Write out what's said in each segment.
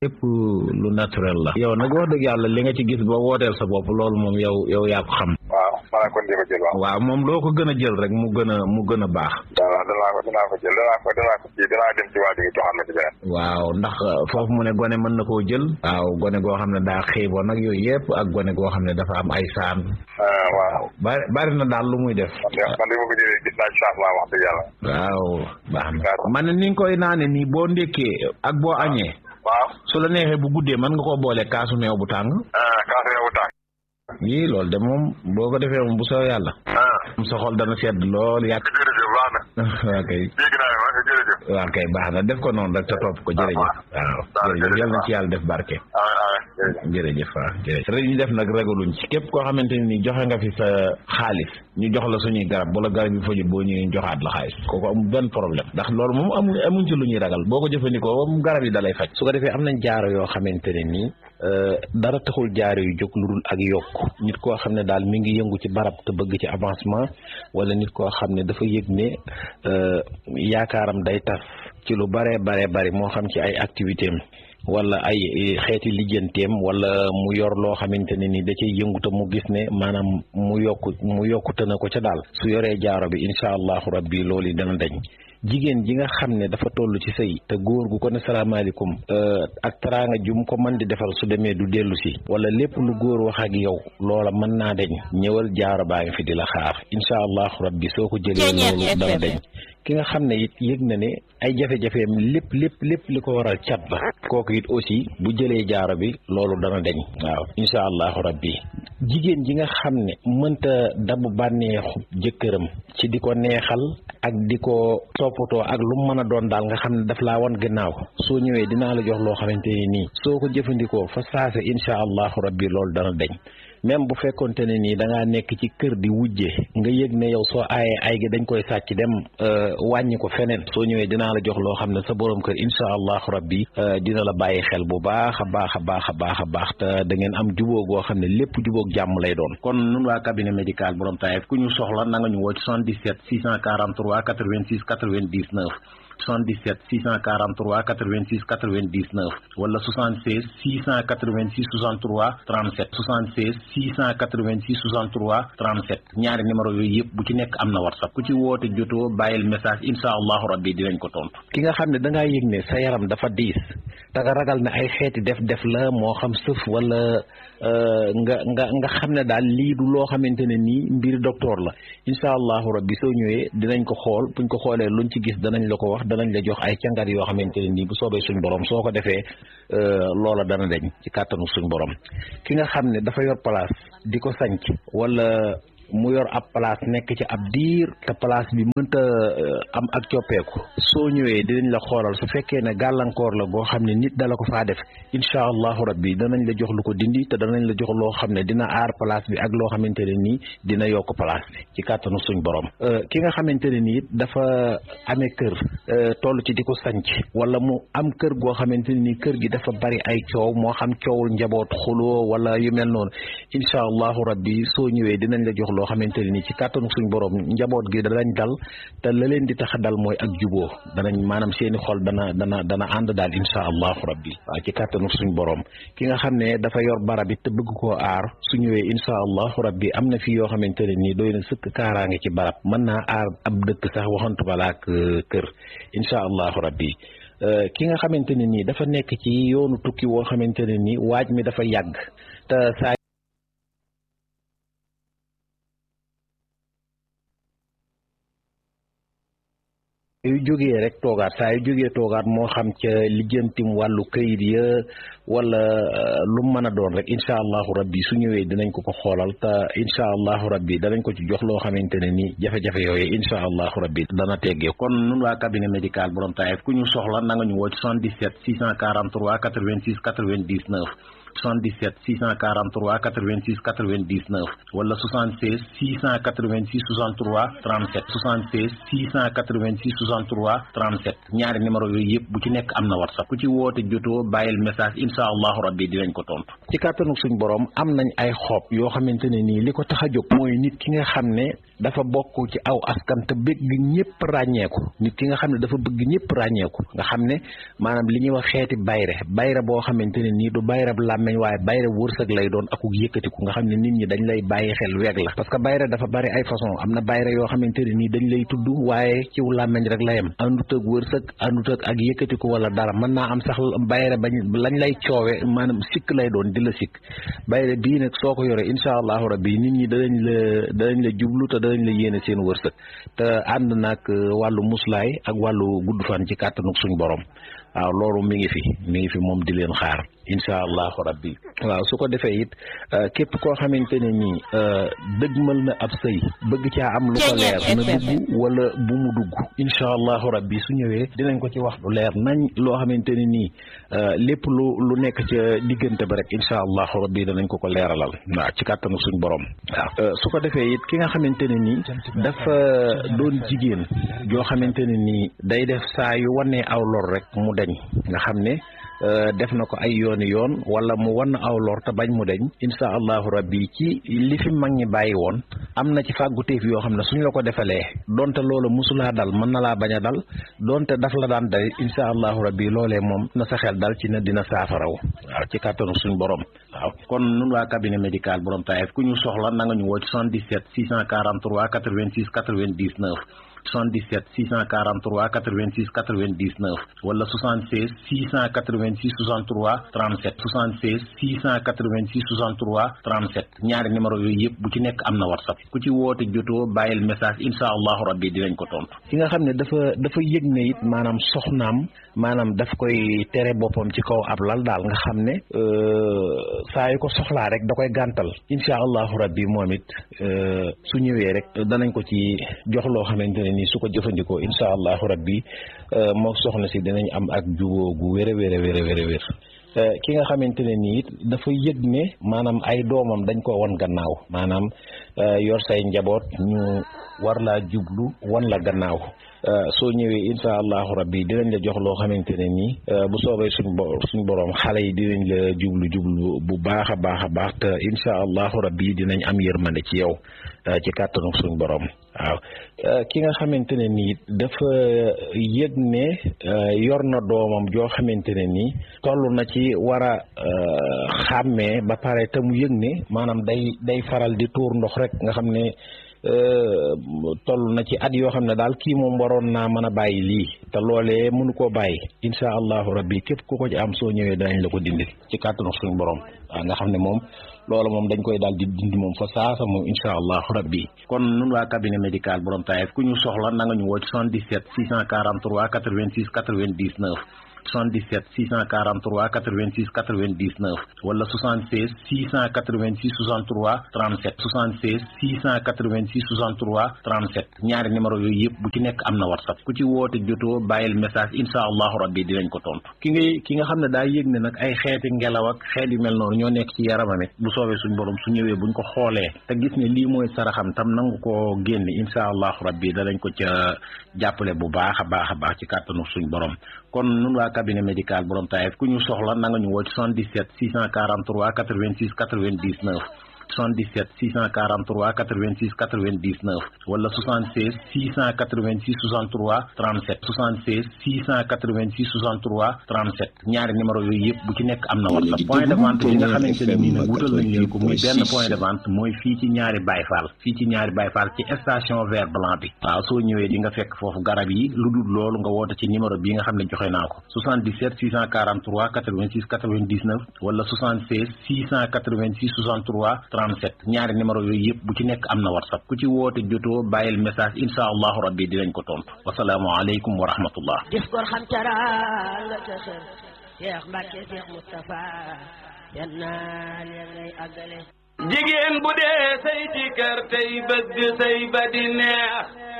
lépp lu naturel la yow nag wax dëgg yàlla li nga ci gis ba wooteel sa bopp loolu moom yow yow yaa ko xam waaw maanaam kon di ko jël waaw waaw moom loo ko gën a jël rek mu gën a mu gën a baax waaw danaa ko danaa ko jël danaa ko danaa ko kii danaa dem ci waa ji nga joxaat ma ci beneen waaw ndax foofu mu ne gone mën na koo jël waaw gone goo xam ne daa xiiboon nag yooyu yëpp ak gone goo xam ne dafa am ay saan waaw bari bari na daal lu muy def man de man de ma ko jëlee gis naa ci changement wax dëgg yàlla waaw baax na man ni nga koy naane nii boo ndékkee ak boo añee waaw su la neexee bu guddee mën nga koo boole kaasu meew bu tàng kaasu meew bu tàng yii loolu de moom boo ko defee moom bu soo yàlla sa xol dana sedd lool yàgg jërëjëf baax na waa kay dégg naa ma jërëjëf waa kay baax na def ko noonu rek te topp ko jërëjëf waaw jërëjëf yal na ci yàlla def barke jërëjëf waaw jërëjëf rek ñu def nag ragaluñ ci képp koo xamante ne ni joxe nga fi sa xaalis ñu jox la suñuy garab bu la garab yi fajut boo ñëwee joxaat la xaalis kooku amul benn problème ndax loolu moom amu amuñ ci lu ñuy ragal boo ko jëfandikoo moom garab yi dalay faj su ko defee am nañ jaaro yoo xamante ne nii dara taxul jaaro yu jóg lu dul ak yokk nit koo xam ne daal mi ngi yëngu ci barab te bëgg ci avancement wala nit koo xam ne dafa yëg ne yaakaaram day tas ci lu bare bare bari moo xam ci ay activité am wala ay xeeti lijjanteem wala mu yor loo xamante ne ni da cay yëngu te mu gis ne maanaam mu yokku mu yokkute na ko ca daal su yoree jaaro bi incha allahu rabbi loolu yi dana dañ jigéen ji nga xam ne dafa toll ci sëy te góor gu ko ne salaamaaleykum ak teraanga jum ko mën di defal su demee du dellu si wala lépp lu góor wax ak yow loola mën naa deñ ñëwal jaaro baa ngi fi di la xaar incha allahu rabbi soo ko jëlee loolu dana deñ ki nga xam ne it yëg na ne ay jafe-jafeem lépp lépp lépp li ko waral cat la kooku it aussi bu jëlee jaaro bi loolu dana deñ waaw incha allahu rabbi jigéen ji nga xam ne mënta dabu bànneexu jëkkëram ci di ko neexal ak di ko toppatoo ak lu mu mën a doon daal nga xam ne daf laa wan gannaaw soo ñëwee dinaa la jox loo xamante ne nii soo ko jëfandikoo fa saase incha allahu rabbi loolu dana deñ même bu fekkonte ne nii da ngaa nekk ci kër di wujje nga yëg ne yow soo aayee ay gi dañ koy sàcc dem wàññi ko feneen soo ñëwee dinaa la jox loo xam ne sa borom kër incha allahu rabbi dina la bàyyi xel bu baax a baax a baax a baax a baax te da ngeen am jubóo goo xam ne lépp jubóog jàmm lay doon. kon nun waa cabinet médical borom Taïf ku ñu soxla na nga ñu woo ci 77 643 86 99. 77 643 86 99 wala 76 686 63 37 76 686 63 37 ñaari numéro yooyu yëpp bu ci nekk am na whatsapp ku ci woote jotoo bàyyil message insha allahu rabbi dinañ ko tontu. ki nga xam ne da ngaa yëg ne sa yaram dafa diis da nga ragal ne ay xeeti def-def la moo xam sëf wala nga nga nga xam ne daal lii du loo xamante ne nii mbir docteur la insha allahu rabbi soo ñëwee dinañ ko xool buñ ko xoolee luñ ci gis danañ la ko wax. danañ la jox ay càngat yoo xamante ne nii bu soobee suñ borom soo ko defee loola dana deñ ci kàttanu suñ borom ki nga xam ne dafa yor place di ko sanc wala mu yor ab place nekk ci ab diir te place bi mënta am ak coppeeku soo ñëwee dinañ la xoolal su fekkee ne gàllankoor la boo xam ne nit dala ko faa def incha allahu rabbi danañ la jox lu ko dindi te danañ la jox loo xam ne dina aar place bi ak loo xamante ne nii dina yokk place bi ci kàttanu suñ borom ki nga xamante ne nii dafa amee kër toll ci di ko sanc wala mu am kër goo xamante ne nii kër gi dafa bari ay coow moo xam coowul njaboot xuloo wala yu mel noonu incha allahu rabbi soo ñëwee dinañ la jox loo xamante ne nii ci kàttanu suñ borom njaboot gi danañ dal te la leen di tax a dal mooy ak juboo danañ maanaam seeni xol dana dana dana ànd daal insha allahu rabbi waaw ci kàttanu suñ borom ki nga xam ne dafa yor barab it te bëgg koo aar su ñëwee insha allahu rabbi am na fi yoo xamante ne nii doy na sëkk kaaraange ci barab mën naa aar ab dëkk sax waxantu balaak kër insha allahu rabbi ki nga xamante ne nii dafa nekk ci yoonu tukki woo xamante ne nii waaj mi dafa yàgg te saa yu jógee rek toogaat saa yu jógee toogaat moo xam ca lijjantim wàllu kayit ya wala lu mën a doon rek incha allahu rabbi su ñëwee dinañ ko ko xoolal te incha allahu rabbi danañ ko ci jox loo xamante ne ni jafe-jafe yooyu incha allahu rabbi dana teggee kon nun waa cabinet médical borom Taïf ku ñu soxla na nga ñu woo ci 77 643 86 99 77 643 86 99 wala 76 686 63 37 76 686 63 37 ñaari numéro yooyu yëpp bu ci nekk am na whatsapp ku ci woote jotoo bàyyil message insha allahu rabbi dinañ ko tontu. ci kàttanu suñ borom am nañ ay xob yoo xamante ne nii li ko tax a jóg mooy nit ki nga xam ne dafa bokk ci aw askan te bëgg ñëpp ràññeeku nit ki nga xam ne dafa bëgg ñëpp ràññeeku nga xam ne maanaam li ñuy wax xeeti bayre bayre boo xamante ne nii du bayre bu làmmeñ waaye bayre wërsëg lay doon aku yëkkatiku nga xam ne nit ñi dañ lay bàyyi xel weeg la parce que bayre dafa bari ay façon am na bayre yoo xamante ne nii dañ lay tudd waaye ciw làmmeñ rek la yem àndut ak wërsëg àndut ak ak yëkkatiku wala dara mën naa am sax bayre bañ lañ lay coowe maanaam sikk lay doon di la sikk bayre bii nag soo ko yoree incha allahu rabbi nit ñi danañ la danañ la jublu te danañ la yéene seen wërsëg te ànd nag wàllu muslaay ak wàllu gudd fan ci kàttanuk suñ borom waaw loolu mi ngi fi mi ngi fi moom di leen xaar incha allahu rabbi waaw su ko defee it képp koo xamante ne nii dëgmal na ab sëy bëgg caa am lu ko leer na dugg wala bu mu dugg incha allahu rabbi su ñëwee dinañ ko ci wax lu leer nañ loo xamante ne nii lépp lu lu nekk ca diggante ba rek incha allahu rabbi danañ ko ko leeralal waaw ci kàttanu suñ borom waaw su ko defee it ki nga xamante ne nii dafa doon jigéen joo xamante ne nii day def saa yu wanee aw lor rek mu dañ nga xam ne def na ko ay yooni yoon wala mu wan aw lor te bañ mu deñ insha allahu rabbi ci li fi mag ñi bàyyi woon am na ci fàgguteef yoo xam ne suñ la ko defalee donte loolu musulaa dal mën na laa bañ a dal donte daf la daan dal insha allahu rabbi loolee moom na sa xel dal ci ne dina saafaraw waaw ci kàttanu suñ borom waaw kon nun waa cabinet médical borom taayef ku ñu soxla na nga ñu woo ci 77 643 86 99 77 643 86 99 wala 76 686 63 37 76 686 63 37 ñaari numéro yooyu yëpp bu ci nekk am na whatsapp ku ci woote jotoo bàyyil message insha allahu rabbi dinañ ko tontu. ki nga xam ne dafa dafa yëg ne it maanaam soxnaam maanaam daf koy tere boppam ci kaw ab lal daal nga xam ne saa yu ko soxlaa rek da koy gàntal insha allahu rabbi moom it su ñëwee rek danañ ko ci jox loo xamante ne nii su ko jëfandikoo insha allahu rabbi moo soxna si dinañ am ak jubóo gu wér a wér a wér a wér a wér ki nga xamante ne nii it dafa yëg ne maanaam ay doomam dañ ko wan gannaaw maanaam yor say njaboot ñu war laa jublu wan la gannaaw soo ñëwee insha allahu rabbi dinañ la jox loo xamante ne nii bu soobee suñ bo suñ borom xale yi dinañ la jublu jublu bu baax a baax a baax te insha allahu rabbi dinañ am yërmande ci yow ci kàttanu suñ borom waaw ki nga xamante ne nii dafa yëg ne yor na doomam joo xamante ne nii toll na ci war a xàmmee ba pare te mu yëg ne maanaam day day faral di tuur ndox rek nga xam ne toll na ci at yoo xam ne daal kii moom waroon naa mën a bàyyi lii te loolee mënu koo bàyyi insha allahu rabbi képp ku ko ci am soo ñëwee danañ la ko dindil ci kàttanu suñu borom waaw nga xam ne moom loolu moom dañ koy daal di dindi moom fa saasa moom insha allahu rabbi kon nun waa cabinet médical borom taayef ku ñu soxla na nga ñu woo ci 77 643 86 99 77 643 86 99 wala 76 686 63 37 76 686 63 37 ñaari numéro yooyu yëpp bu ci nekk am na whatsapp ku ci woote jotoo bàyyil message insha allahu rabbi dinañ ko tontu ki ngay ki nga xam ne daa yëg ne nag ay xeeti ngelaw ak xeet yu mel noonu ñoo nekk ci yaramam it bu soobee suñ borom su ñëwee buñ ko xoolee te gis ne lii mooy saraxam tam nangu koo génne insha allahu rabbi danañ ko ca jàppale bu baax a baax a baax ci kàttanu suñ borom kon nun waa cabinet médical borom taayef ku ñu soxla na nga ñu woo ci 77 643 86 99 77 643 86 99 wala 76 686 63 37 76 686 63 37 ñaari numéro yooyu yëpp bu ci nekk am na whatsapp point de vente bi nga xamante ne nii nag wutal nañ leen ko muy benn point de vente mooy fii ci ñaari bayfaal fii ci ñaari bayfaal ci station vert blanc bi waaw soo ñëwee di nga fekk foofu garab yi lu dul loolu nga woote ci numéro bi nga xam ne joxe naa ko 77 643 86 99 wala 76 686 63 37 ñaari numéro yooyu yëpp bu ci nekk am na whatsapp ku ci woote jotoo bàyyil message insha allahu rabbi dinañ ko tontu wasalaamu aleykum wa rahmatullah gis gor xam teraanga ca kër Cheikh Mbacke Cheikh Moustapha yan naa leen ngay àggale jigéen bu dee say ci kër tey bëgg say ba di neex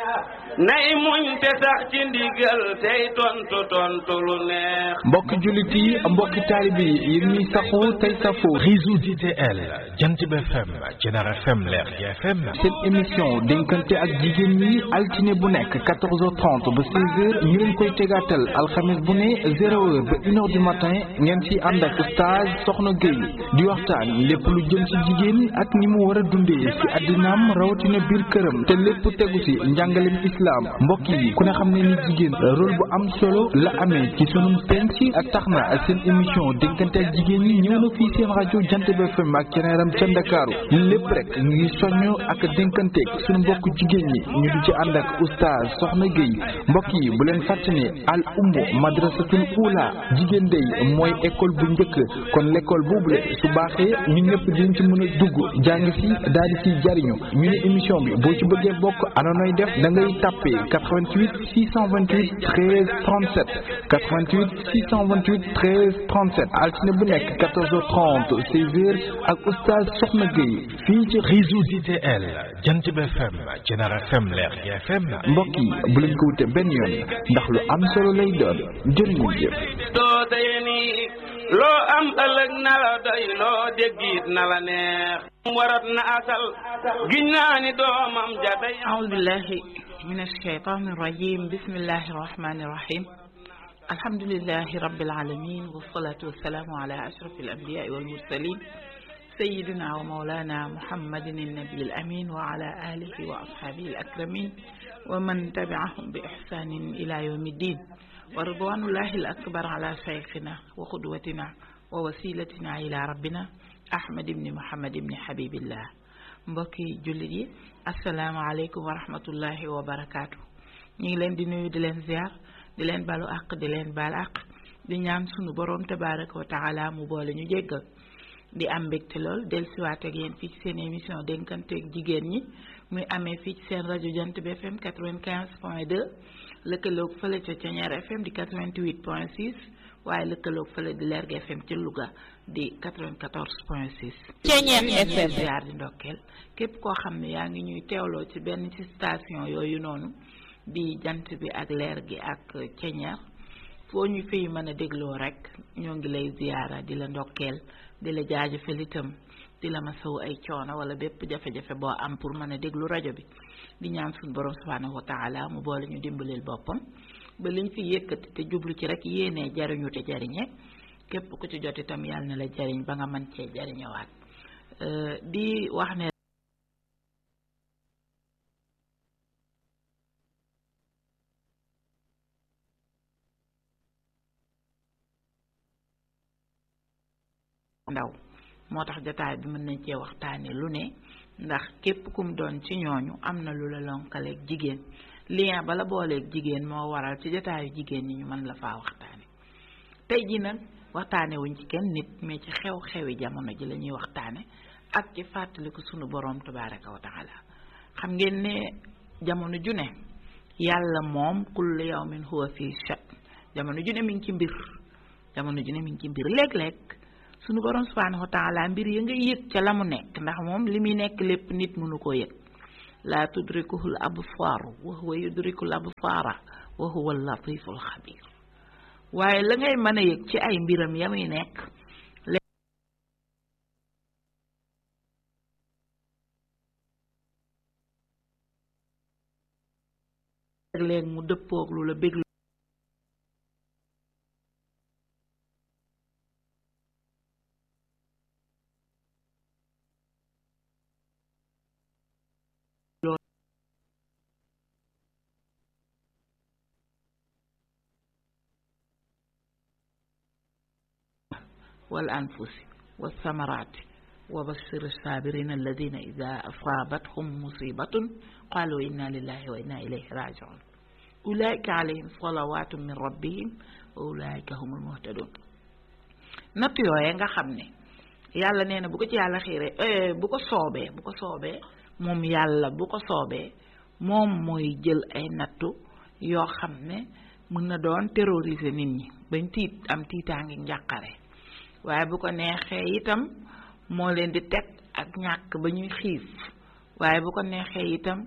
nay muñ te sax ci ndigal tey tontu tontu lu neex mbokki jullit yi mbokki taalibe yi yéen ñuy saxu tey safoo réseau DTL Jantib FM Jener FM Leer gi FM seen émission dénkante ak jigéen ñi altine bu nekk 14h30 ba 16h ñu leen koy tegaatal alxames bu ne 0h ba 1h du matin ngeen ci ànd ak stage Soxna Gueye di waxtaan lépp lu jëm ci jigéen ak ni mu war a dundee ci àddinaam rawatina biir këram te lépp tegu ci njàngaleem islam mbokk yi ku ne xam ne ni jigéen rôle bu am solo la amee ci sunum penc ak tax na seen émission dénkante ak jigéen ñi ñëw na fii seen rajo Jantib FM ak ceneeram ca Ndakaaru lépp rek ñu ngi soññ ak dénkanteeg suñu mbokk jigéen ñi ñu di ci ànd ak oustaz Soxna Gueye mbokk yi bu leen fàtte ne al ummu madrasatul ula jigéen day mooy école bu njëkk kon l'école boobule su baaxee ñun ñëpp dinañ ci mën a dugg jàng si daal di siy jariñu ñu ne émission bi boo ci bëggee bokk anonoy def da ngay tàppe 88 628 13 37 88 628 13 37 altine bu nekk 14h30 16h ak oustaz Soxna Gueye fii ci réseau DTL Jantib FM Jener FM Leer gi FM mbokk yi bu leen ko wute benn yoon ndax lu am solo lay doon jërë ngeen jëf doo day nii loo am ëllëg na la doy loo déggit na la neex warat na asal giñ naa ni doomam ja day أعوذ بالله من الشيطان الرجيم بسم الله الرحمن الرحيم الحمد لله رب العالمين والصلاة والسلام على أشرف الأنبياء والمرسلين سيدنا ومولانا محمد النبي الأمين وعلى آله وأصحابه الأكرمين ومن تبعهم بإحسان إلى يوم الدين ورضوان الله الأكبر على شيخنا وقدوتنا ووسيلتنا إلى ربنا أحمد بن محمد بن حبيب الله mbokki jullit yi asalaamaaleykum wa rahmatullahi wa barakaatu ñu ngi leen di nuyu di leen ziar di leen balu àq di leen baal àq di ñaan sunu borom tabaraka wa taala mu boole ñu jéggal di am mbégte lool dellusiwaat ak yéen fii ci seen émission dénkanteeg jigéen ñi muy amee fii ci seen rajo jant bi FM 95 point 2 lëkkaloog fële ca Thiéniere FM di 88 point 6 waaye lëkkaloog fële di Lergui FM ci Louga di 94 point 6. Thiéniere FM ziar di ndokkeel képp koo xam ne yaa ngi ñuy teewloo ci benn ci station yooyu noonu di jant bi ak leer gi ak Thiéniere foo ñu fiy mën a dégloo rek ñoo ngi lay ziara di la ndokkeel di la jaajëfal itam di la masawu ay coono wala bépp jafe-jafe boo am pour mën a déglu rajo bi di ñaan suñu borom subhanahu wa taala mu boole ñu dimbalil boppam ba liñ fi yëkkati te jublu ci rek yéenee jariñu te jariñe képp ku ci jot itam yàlla na la jariñ ba nga mën cee jariñewaat di wax ne ndaw moo tax jotaay bi mën nañ cee waxtaane lu ne ndax képp kum doon ci ñooñu am na lu la lonkaleeg jigéen lien bala booleeg jigéen moo waral ci jotaayu jigéen ñi ñu mën la faa waxtaane tey ji nag waxtaane wuñ ci kenn nit mais ci xew-xewi jamono ji la ñuy waxtaane ak ci fàttaliku sunu boroom tabaraka wa taala xam ngeen ne jamono ju ne yàlla moom kullu yawmin huwa fi shan jamono ju ne mi ngi ci mbir jamono ju ne mi ngi ci mbir léeg-léeg sunu borom subhanahu wa taala mbir ya nga yëg ca la mu nekk ndax moom li muy nekk lépp nit mënu koo yëg laa tudrikuhul absaaru wa huwa yudrikul absaara wa huwa latiful xabir waaye la ngay mën a yëg ci ay mbiram ya muy nekk léeg mu dëppoog lu la bég wal anfusi wa samaraati wa bashir saabirina alladina ida asaabathum musibatun qalu inna lillahi wa inna ilayhi rajiun ulaika alayhim salawatu min rabbihim wa ulaika humul muhtadun natt yooye nga xam ne yàlla nee na bu ko ci yàlla xiiree bu ko soobee bu ko soobee moom yàlla bu ko soobee moom mooy jël ay nattu yoo xam ne mën na doon terroriser nit ñi bañ tiit am tiitaangi njàqare waaye bu ko neexee itam moo leen di teg ak ñàkk ba ñuy xiif waaye bu ko neexee itam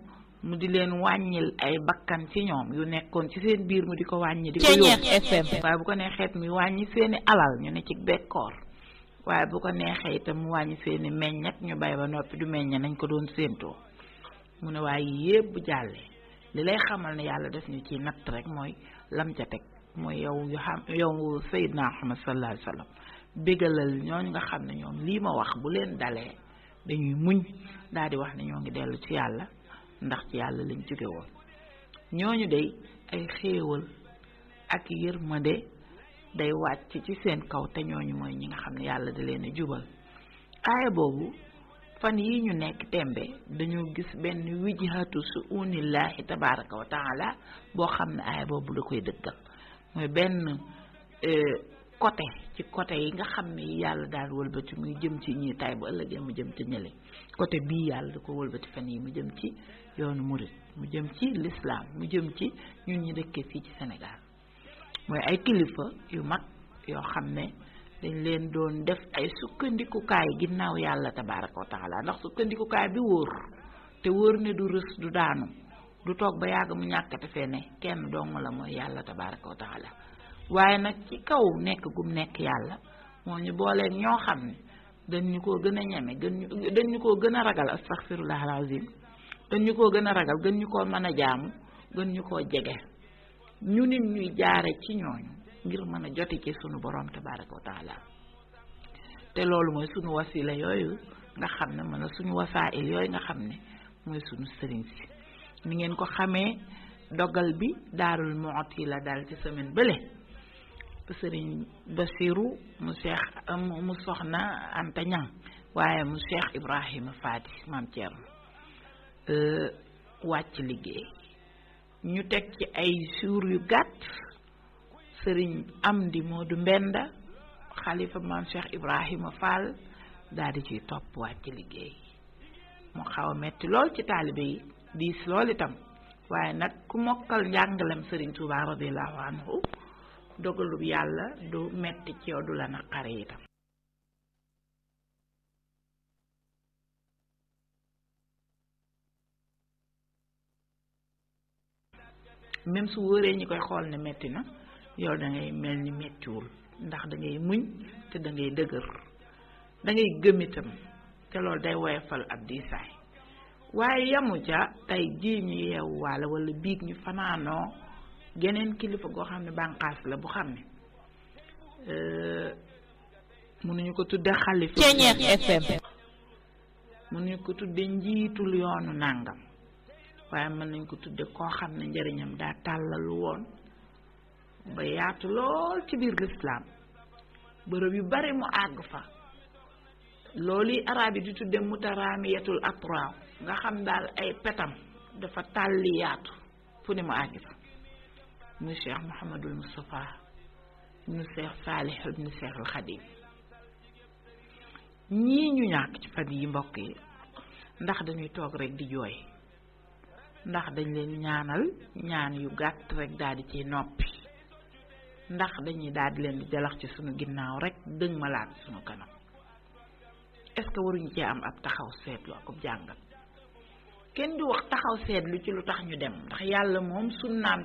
mu di leen wàññil ay bakkan ci ñoom yu nekkoon ci seen biir mu di ko wàññi di ko yóbbu waaye bu ko neexeet mi wàññi seeni alal ñu ne ci bekkoor waaye bu ko neexee itam mu wàññi seeni meññet ñu bay ba noppi du meññe nañ ko doon séentoo mu ne waaye yépp bu jàllee li lay xamal ne yàlla def ñu ci natt rek mooy lam ca teg mooy yow yu xam yow Seydina Muhammad sallallahu alayhi wa sallam bégalal ñooñu nga xam ne ñoom lii ma wax bu leen dalee dañuy muñ daal di wax ne ñoo ngi dellu ci yàlla ndax ci yàlla lañ jóge woon ñooñu day ay xéewal ak yërmande day wàcc ci seen kaw te ñooñu mooy ñi nga xam ne yàlla da leen a jubal aaya boobu fan yi ñu nekk tembe dañoo gis benn wijhatu su unillahi tabaraka wa taala boo xam ne aaya boobu da koy dëggal mooy benn côté ci côté yi nga xam ne yàlla daal wëlbati muy jëm ci ñi tay bu ëllëgee mu jëm ci ñële côté bii yàlla da ko wëlbati fan yi mu jëm ci yoonu murit mu jëm ci l'islam mu jëm ci ñun ñi dëkkee fii ci Sénégal mooy ay kilifa yu mag yoo xam ne dañ leen doon def ay sukkandikukaay ginnaaw yàlla tabaraka wa taala ndax sukkandikukaay bi wóor te wóor ne du rës du daanu du toog ba yàgg mu ñàkkate fee ne kenn dong la mooy yàlla tabaraka wa taala waaye nag ci kaw nekk gum nekk yàlla moo ñu booleen ñoo xam ne dañ ñu koo gën a ñeme gën ñu dañ ñu koo gën a ragal astaghfirullah alazim dañ ñu koo gën a ragal gën ñu koo mën a jaamu gën ñu koo jege ñu nit ñuy jaare ci ñooñu ngir mën a joti ci sunu borom tabaraka wa taala te loolu mooy sunu wasila yooyu nga xam ne mën a suñu wasaa'il yooyu nga xam ne mooy sunu sëriñ si ni ngeen ko xamee dogal bi daarul mooti la dal ci semaine bële sëriñ Basiru mu Cheikh mu soxna Anta Ñang waaye mu Cheikh Ibrahima Faati maam Thierno wàcc liggéey ñu teg ci ay suur yu gàtt sëriñ Amdi Moodu Mbenda xalifa maam Cheikh Ibrahima Fall daal di ciy topp wàcc liggéey mu xaw a metti lool ci taalibe yi diis lool itam waaye nag ku mokkal njàngalem sëriñ Tuubaa radiyallahu anhu dogalub yàlla du metti ci yow du la naqare itam même su wóoree ñi koy xool ne metti na yow da ngay mel ni mettiwul ndax da ngay muñ te da ngay dëgër da ngay gëm itam te loolu day woyofal ab diisaay waaye yamu ca tey jii ñu yeewu waale wala biig ñu fanaanoo geneen kilifa goo xam ne bànqaas la bu xam ne mënuñu ko tudde xalifa Ceeñeex FM mënuñu ko tudde njiitul yoonu nàngam waaye mën nañ ko tudde koo xam ne njëriñam daa tàllalu woon ba yaatu lool ci biir lislaam bërëb yu bari mu àgg fa loolu yi araab yi di tudde mutaraamiyatul atraaw nga xam daal ay petam dafa tàlli yaatu fu ne mu àgg fa muy cheikh Mouhamadul Moustapha ibnu cheikh Saalih ibnu cheikh al Xadim ñii ñu ñàkk ci fan yi mbokk yi ndax dañuy toog rek di jooy ndax dañ leen ñaanal ñaan yu gàtt rek daal di ciy noppi ndax dañuy daal di leen di jalax ci sunu ginnaaw rek dëng malaat sunu kanam est-ce que waruñu cee am ab taxaw seetlu ak jàngat kenn du wax taxaw seetlu ci lu tax ñu dem ndax yàlla moom sunnaam